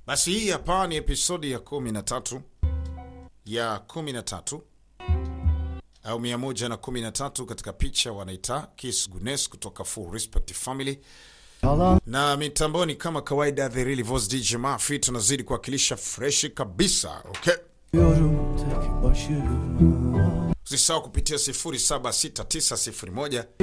Basi hii hapa ni episodi ya kumi na tatu ya kumi na tatu au mia moja na kumi na tatu katika picha wanaita Kiss Gunes kutoka Full Respect Family na mitamboni kama kawaida, The Real Voice DJ Mafi, tunazidi kuwakilisha freshi kabisa. Okay, Yorum tek başıma usisahau kupitia 076901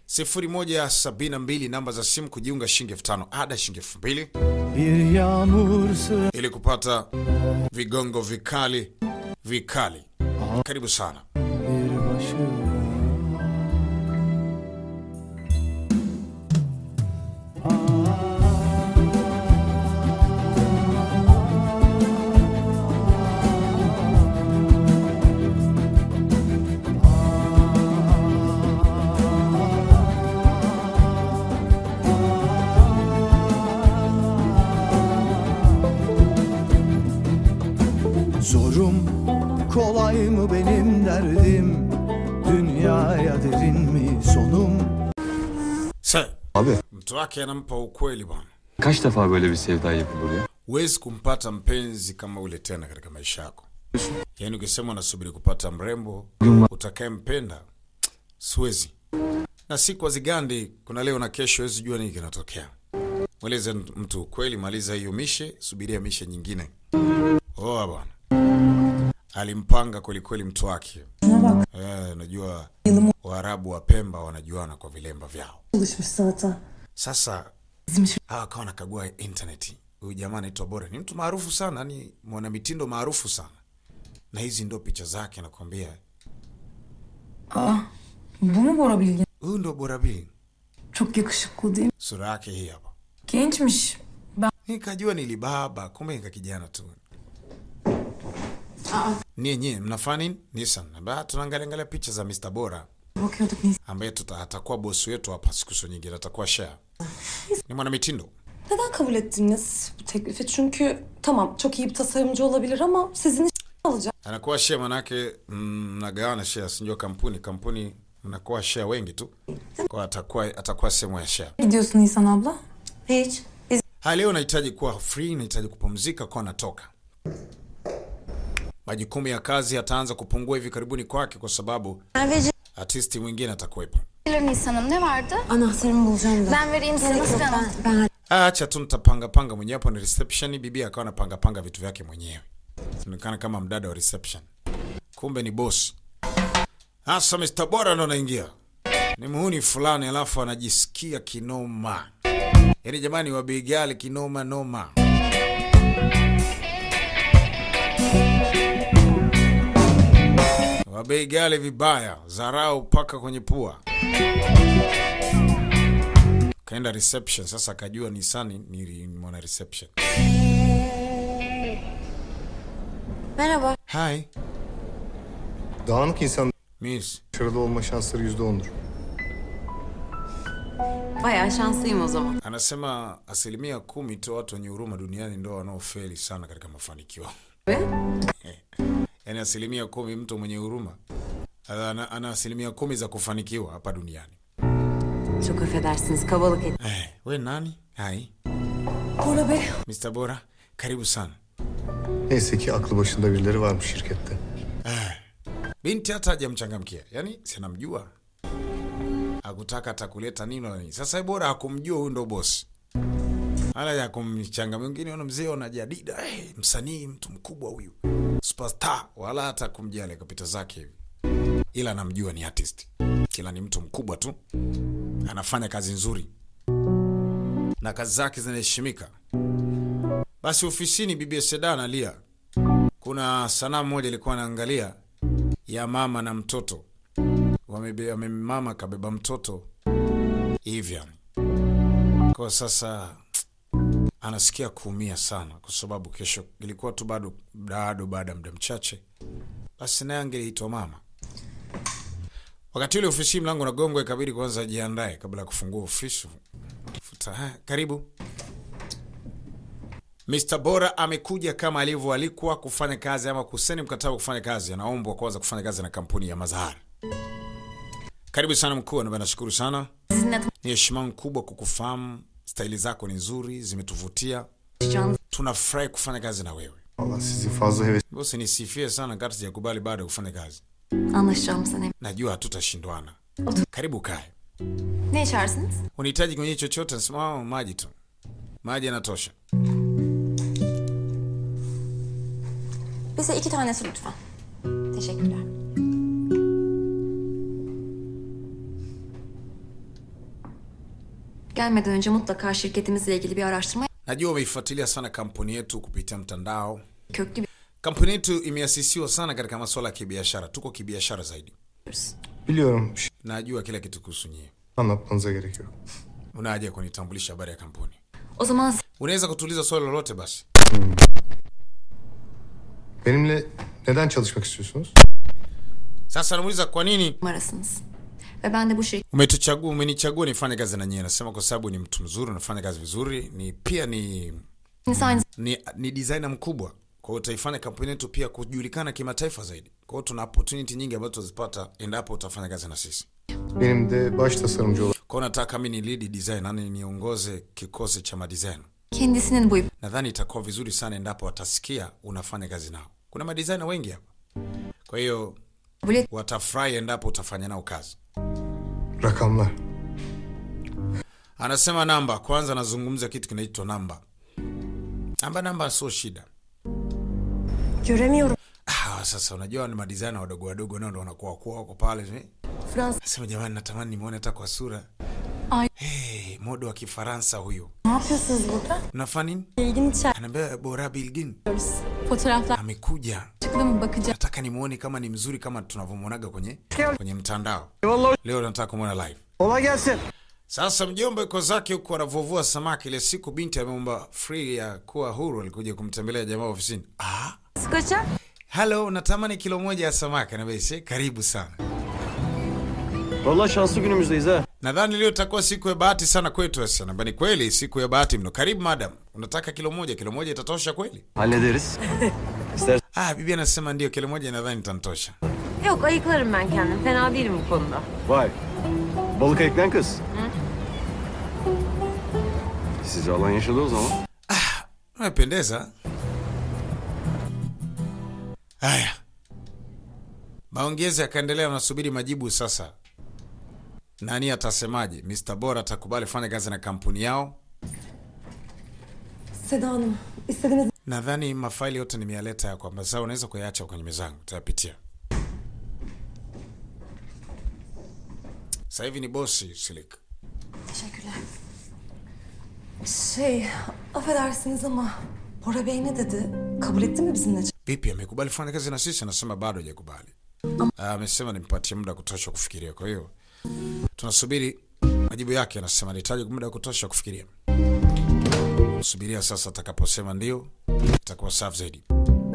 0172 namba za simu kujiunga, shilingi elfu tano ada, shilingi elfu mbili Bir yağmur sıra ili kupata vigongo vikali vikali. Karibu sana. bir başıma Zorum kolay mı benim derdim Dünyaya derin mi sonum Sa Abi mtu wake anampa ukweli bwana. kaç defa böyle bir sevda yapılır ya? Huwezi kumpata mpenzi kama ule tena katika maisha yako. Yaani ukisema unasubiri kupata mrembo utakayempenda, siwezi. Na si kwa zigandi, kuna leo na kesho, huwezi jua nini kinatokea. Mweleze mtu ukweli, maliza hiyo mishe, subiria mishe nyingine. Oa bwana, alimpanga kwelikweli mtu wake. Eh, najua Waarabu wa Pemba wanajuana kwa vilemba vyao. çalışmış zaten. Sasa hawa akawa nakagua intaneti. Huyu jamaa anaitwa Bora, ni mtu maarufu sana, ni mwanamitindo maarufu sana, na hizi ndo picha zake. Nakwambia Bu mu Bora Bilgin? huyu ndo Bora Bili, Çok yakışıklı değil mi? sura yake hii hapa. Gençmiş. Ben Nikajua nilibaba, kumbe nika kijana tu. Nie nye mnafanya nini? Nissan. Ba tunaangalia angalia picha za Mr. Bora bakıyorduk Nisan. ambaye tuta, atakuwa bosi wetu hapa siku sio nyingine, atakuwa share. Ni mwanamitindo. Neden kabul ettiniz bu teklifi? Çünkü tamam çok iyi bir tasarımcı olabilir ama sizin iş alacak. anakuwa share manake mm, mnagawana share, sinjua kampuni kampuni mnakuwa share wengi tu, kwa atakuwa atakuwa sehemu ya share. Gidiyorsun Nisan abla. Hiç. Biz Ha, leo nahitaji kuwa free, nahitaji kupumzika, kwa natoka. Majukumu ya kazi yataanza kupungua hivi karibuni kwake, kwa sababu artisti mwingine atakuwepo. Nisan'ım ne vardı? anahtarımı bulacağım da. Ben vereyim size nasıl canım? ben Acha tu nitapanga panga mwenyewe hapo. Ni reception, bibi akawa anapanga panga vitu vyake mwenyewe, inaonekana kama mdada wa reception, kumbe ni boss. Hasa Mr. Bora ndo anaingia, ni muhuni fulani, alafu anajisikia kinoma. Yaani jamani, wa bei ghali kinoma noma. Wa bei ghali vibaya, zarau mpaka kwenye pua. Kaenda reception sasa, akajua ni sani ni mwana reception. Merhaba. Hi, Dağınık insan miss. başarılı olma şansları yüzde ondur. Bayağı şanslıyım o zaman. Anasema asilimia kumi tu watu wenye huruma duniani ndo wanaofeli sana katika mafanikio. Ve Yaani asilimia kumi mtu mwenye huruma ana, ana asilimia kumi za kufanikiwa hapa duniani. çok affedersiniz kabalık et. Eh, we nani? Hai, Bora Bey. Mr. Bora, karibu sana. Neyse ki aklı başında birileri varmış şirkette. Binti hata hajamchangamkia, yaani sinamjua, hakutaka atakuleta nini wala nini. Sasa yeye bora hakumjua huyu ndo bosi, wala ya kumchanga mwingine. Ona mzee, ona jadida, hey, msanii mtu mkubwa huyu, superstar, wala hata kumjali, akapita zake hivi, ila anamjua ni artist, ila ni mtu mkubwa tu, anafanya kazi nzuri na kazi zake zinaheshimika. Basi ofisini, bibi Seda analia. Kuna sanamu moja ilikuwa anaangalia ya mama na mtoto wamebe, wame, mama kabeba mtoto hivyo kwa sasa anasikia kuumia sana, kwa sababu kesho ilikuwa tu bado bado baada ya muda mchache, basi naye angeliitwa mama. Wakati ule ofisi mlango nagongwa, ikabidi kwanza ajiandae kabla ya kufungua ofisi. Futa, ha, karibu. Mr. Bora amekuja kama alivyoalikwa kufanya kazi ama kuseni mkataba wa kufanya kazi. Anaombwa kwanza kufanya kazi na kampuni ya Mazahar. Karibu sana mkuu, na nashukuru sana. Sizinle Ni heshima kubwa kukufahamu. Staili zako ni nzuri, zimetuvutia. Canınız tunafurahi kufanya kazi na wewe. Allah sizi fazla heves Bosi, nisifie sana kati sijakubali bado kufanya kazi. anlaşacağımızdan eminim. Najua hatutashindwana. Karibu kae. Ne içersiniz? Unahitaji kinywaji chochote? Nasema "Oh, maji tu, maji yanatosha. Bize iki tanesi lütfen. Teşekkürler. Gelmeden önce mutlaka şirketimizle ilgili bir araştırma Najua umeifuatilia sana kampuni yetu kupitia mtandao. köklü bir Kampuni yetu imeasisiwa sana katika masuala ya kibiashara, tuko kibiashara zaidi. yapıyoruz. biliyorum. Bir şey Najua kila kitu kuhusu nyie. anlatmanıza gerek yok. Una haja ya kunitambulisha habari ya kampuni? O zaman Unaweza kutuliza swali lolote basi. Benimle neden çalışmak istiyorsunuz? Sasa namuuliza kwa nini numarasınız. Ve ben de bu şirketin umetuchagua, umenichagua nifanye kazi na nyie. Nasema kwa sababu ni mtu mzuri, unafanya kazi vizuri, ni pia ni aynı ni, ni designer mkubwa. Kwa hiyo utaifanya kampuni yetu pia kujulikana kimataifa zaidi. Kwa hiyo tuna opportunity nyingi ambazo tutazipata endapo utafanya kazi na sisi. Benim de baş tasarımcı olarak Kwa hiyo nataka mimi ni lead designer, yani niongoze kikosi cha madesign. kendisinin bu Nadhani itakuwa vizuri sana endapo watasikia unafanya kazi nao. Kuna madesigner wengi hapa, kwa hiyo kabul et watafurahi endapo utafanya nao kazi. rakamlar. Anasema namba kwanza, anazungumza kitu kinaitwa namba. Namba namba sio shida. Göremiyorum. Ah, sasa unajua ni madesigner wadogo wadogo nao ndo wanakuwa wakuu wako pale. eh. Frans Nasema jamani, natamani nimuone hata kwa sura. Ay. Hey, modo wa Kifaransa huyu. ne yapıyorsunuz burada? Unafanya nini? İlgini Anaambia Bora Bilgin çekiyoruz. Fotoğraflar amekuja. çıktı mı bakacağım. Nataka nimuone kama ni mzuri kama tunavyomwonaga kwenye kwenye mtandao. Leo nataka kumwona live. Kolay gelsin. Sasa mjomba yuko zake huku anavovua samaki. Ile siku binti ameomba free ya kuwa huru, alikuja kumtembelea jamaa ofisini. Ah, Kaça? hello, natamani kilo moja ya samaki. Anaambia "Ise, karibu sana. Vallahi şanslı günümüzdeyiz ha. Nadhani leo itakuwa siku ya bahati sana kwetu. Sasa naambia ni kweli, siku ya bahati mno. Karibu madam, unataka kilo moja? Kilo moja itatosha kweli? Hallederiz. İstersen Ah, bibi anasema ndio, kilo moja nadhani itanitosha. Yok ayıklarım ben kendim. Fena değilim bu konuda. vay. Balık ayıklayan kız. Sizi alan yaşadı o zaman. Umependeza. Haya, maongezi yakaendelea, wanasubiri majibu sasa. Nani atasemaje? Mr. Bora atakubali fanya kazi na kampuni yao? Seda Hanım istediğiniz Nadhani mafaili yote nimeyaleta ya kwamba sasa unaweza kuyaacha kwenye mezangu, utayapitia. Sasa hivi ni bosi Silik. Teşekkürler. şey affedersiniz ama Bora Bey ne dedi? Kabul etti mi bizimle? Vipi, amekubali kufanya kazi na sisi? Anasema bado hajakubali. Ah, Amesema nimpatie muda wa kutosha kufikiria. Kwa hiyo tunasubiri majibu yake. Anasema anahitaji muda wa kutosha kufikiria. Subiria sasa, atakaposema ndio itakuwa safi zaidi.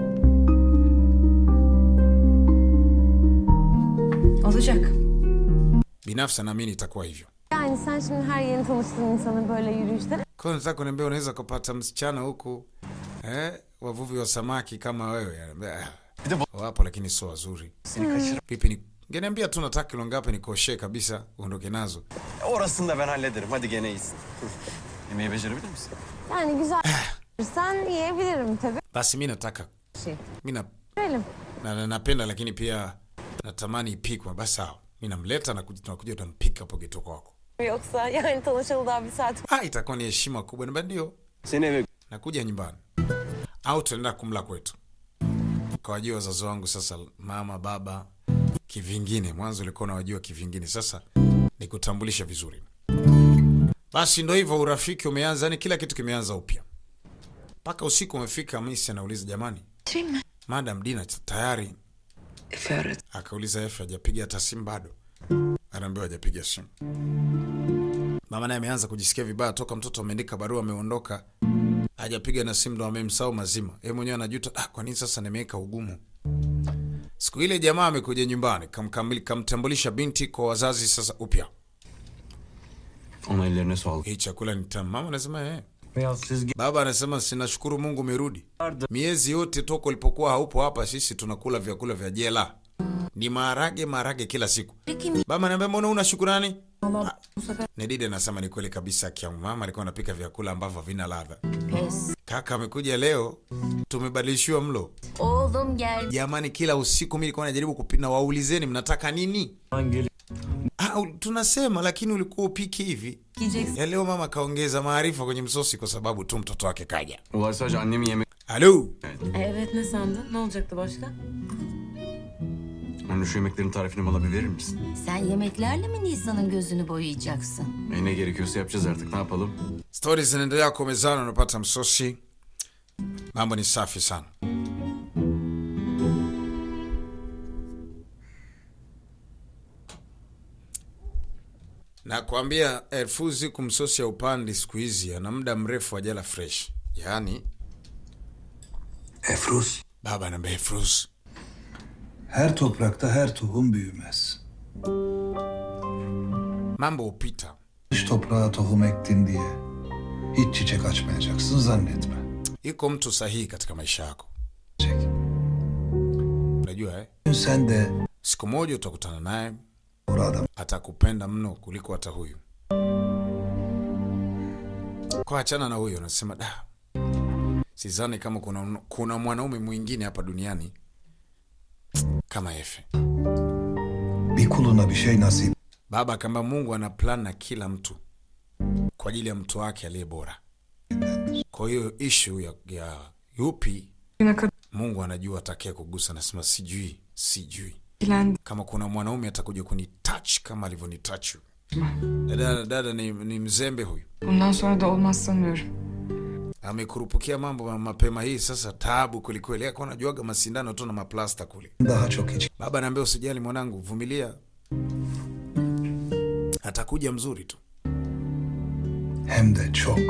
Olacak. Binafsi naamini itakuwa hivyo. Yani sen şimdi her yeni tanıştığın insanı böyle yürüyüşte Kwa hiyo nataka kuniambia unaweza kupata msichana huku eh, wavuvi wa samaki kama wewe. Anambia, "Ah, wapo lakini sio wazuri. Vipi ni ngeniambia tu nataka kilo ngapi nikoshe kabisa uondoke nazo. Orasını da ben hallederim. Hadi gene iyisin. Yemeği becerebilir misin? yani güzel sen yiyebilirim tabii. Basi mi nataka Şey. mi na, Verelim. na, na, napenda lakini pia natamani ipikwe. Basi sawa, mi namleta na kuja- tunakuja tunampika hapo geto kwako. Yoksa yani tanışalı daha bir saat Ah, itakuwa ni heshima kubwa. Niambia ndio, Seni eve nakuja nyumbani au tunaenda kumla kwetu. Kawajua wazazi wangu sasa, mama baba kivingine. Mwanzo ulikuwa unawajua kivingine, sasa nikutambulisha vizuri. Basi ndo hivyo, urafiki umeanza, yani kila kitu kimeanza upya. Mpaka usiku umefika, Misi anauliza jamani, Madam Dina tayari? Akauliza Efe hajapiga hata simu bado, anaambiwa hajapiga simu. Mama naye ameanza kujisikia vibaya toka mtoto ameandika barua ameondoka, hajapiga na simu, ndo amemsahau mazima. Yeye mwenyewe anajuta, ah, kwa nini sasa nimeweka ugumu. Siku ile jamaa amekuja nyumbani, kamkamili kamtambulisha binti kwa wazazi sasa upya. Onun ellerine sağlık. Hii chakula ni tamu. Mama anasema eh. Ya siz Baba anasema sinashukuru Mungu umerudi. Miezi yote toka ulipokuwa haupo hapa, sisi tunakula vyakula vya jela, ni maharage maharage kila siku. Baba ananiambia mbona una shukurani? Allah bu sefer Nedide anasema ni kweli kabisa, kia mama alikuwa anapika vyakula ambavyo havina ladha. pes. Kaka amekuja leo, tumebadilishiwa mlo. Oğlum gel. Jamani, kila usiku mimi nilikuwa najaribu kupina, waulizeni mnataka nini? Ah, u- tunasema lakini ulikuwa upiki hivi. Yiyeceksin. Ya leo mama kaongeza maarifa kwenye msosi kwa sababu tu mtoto wake kaja. Olay sadece annemin yemek... Alo, Evet ne sandın? Ne olacaktı başka? Anne şu yemeklerin tarifini bana bir verir misin? Sen yemeklerle mi Nisan'ın gözünü boyayacaksın? E ne gerekiyorsa yapacağız artık ne yapalım? stori zinaendelea kwa mezani, unapata msosi, mambo ni safi sana. Nakwambia Elfuzi kumsosi ya upandi siku hizi ana muda mrefu ajala fresh, yaani Efruz, baba anaambia Elfuz, her toprakta her tohum büyümez. mambo hupita. Dış toprağa tohum ektin diye hiç çiçek açmayacaksın zannetme. Iko mtu sahihi katika maisha yako, Çek. unajua eh? Dün sen de Siku moja utakutana naye doğru adam atakupenda mno kuliko hata huyu. Kwa achana na huyo, nasema da, sidhani kama kuna, kuna mwanaume mwingine hapa duniani kama Efe. bir kuluna bir şey nasip Baba kamba Mungu ana plan na kila mtu kwa ajili ya mtu wake aliye bora. Kwa hiyo ishu ya, ya yupi Mungu anajua atakaye kugusa. Nasema sijui, sijui kama kuna mwanaume atakuja kunitouch kama alivyonitouch huyu. Dada, dada ni, ni mzembe huyu, Bundan sonra da olmaz sanıyorum. amekurupukia mambo ma- mapema hii. Sasa taabu kwelikweli, ako anajuaga masindano tu na maplasta kule. daha çok hiç Baba naambia usijali mwanangu, vumilia, atakuja mzuri tu. hem de çok.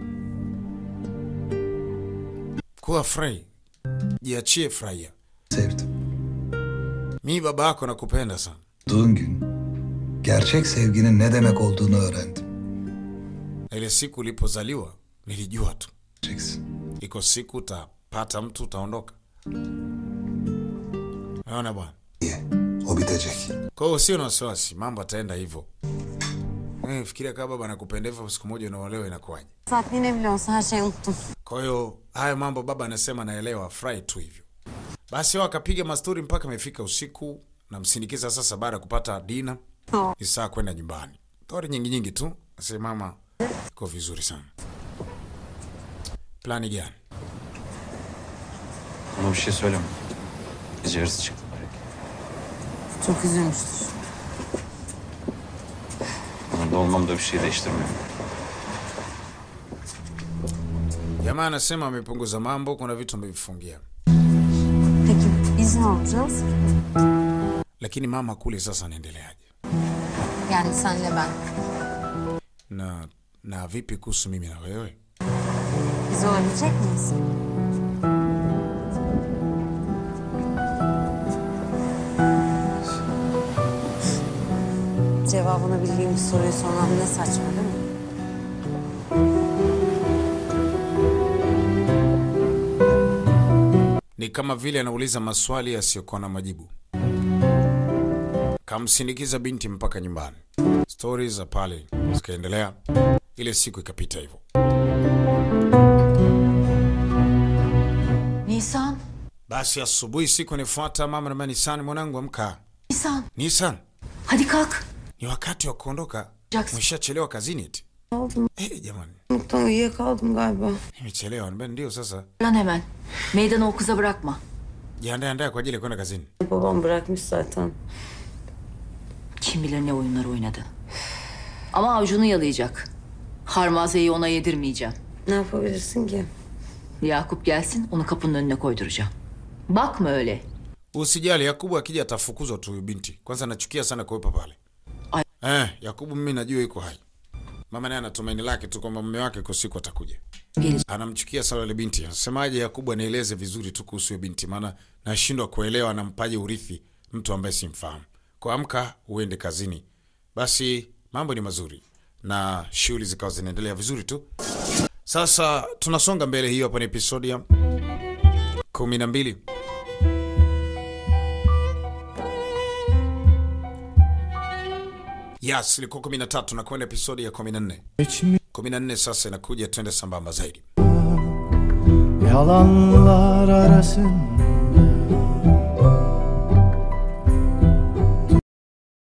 Kuwa frei, jiachie, furahia. Sevdim. Mi baba yako nakupenda sana. Doğduğun gün gerçek sevginin ne demek olduğunu öğrendim. Na ile siku ulipozaliwa nilijua tu Diyeceksin. iko siku utapata mtu utaondoka. Naona bwana. Niye? O bitecek. Kwa hiyo usio na wasiwasi, mambo ataenda hivyo. Eh, fikiria kama baba anakupenda hivyo, siku moja unaolewa inakuwaje? Saatliğine bile olsa her şeyi unuttum. Kwa hiyo haya mambo baba anasema naelewa, furahi tu hivyo. Basi wao akapiga mastori mpaka imefika usiku, namsindikiza sasa baada ya kupata dina ni saa kwenda nyumbani. Stori nyingi nyingi tu, asema mama iko vizuri sana. Plani gani? Ona bir şey söyleme. Gece yarısı çıktı. Çok üzülmüştür. Orada olmam da bir şey değiştirmiyor. Jamaa anasema amepunguza mambo, kuna vitu amevifungia, Peki biz ne olacağız? lakini mama kule sasa anaendeleaje? Yani senle ben. Na na vipi kuhusu mimi na wewe? Biz olabilecek miyiz? Cevabını bildiğim bir soruyu sormam ne saçma değil mi? Ni kama vile anauliza maswali yasiyokuwa na majibu. Kamsindikiza binti mpaka nyumbani. Stori za pale zikaendelea, ile siku ikapita hivyo. Nisan, Basi asubuhi siku inayofuata, mama na Nisan, mwanangu amka. Nisan. Nisan, Hadi kalk. ni wakati wa kuondoka, Jackson. umeshachelewa kazini eti. Eh, jamani, Mutlu uyuyakaldım galiba. nimechelewa. Niambia ndio sasa. Lan hemen. Meydanı o kıza bırakma. Jiandae andae kwa ajili ya kwenda kazini. Babam bırakmış zaten. Kim bilir ne oyunlar oynadı. Ama avucunu yalayacak. Harmazeyi ona yedirmeyeceğim. Ne yapabilirsin ki? Yakup gelsin onu kapının önüne koyduracağım. Bakma öyle. Usijali, Yakubu akija atafukuzwa tu huyu binti. Kwanza nachukia sana kuwepa pale. Ay. Eh, Yakubu mimi najua yuko hai. Mama naye ana tumaini lake tu kwamba mume wake kwa siku atakuja. Gelecek. Anamchukia sana yule binti. Anasemaje Yakubu anieleze vizuri tu kuhusu yule binti maana nashindwa kuelewa anampaje urithi mtu ambaye simfahamu. Kwa amka uende kazini. Basi mambo ni mazuri na shughuli zikawa zinaendelea vizuri tu. Sasa tunasonga mbele, hiyo hapa ni episodi ya kumi na mbili. Yes, ilikuwa 13 na kwenda episodi ya 14. Geçmiş 14 sasa inakuja, twende sambamba zaidi. yalanlar arasında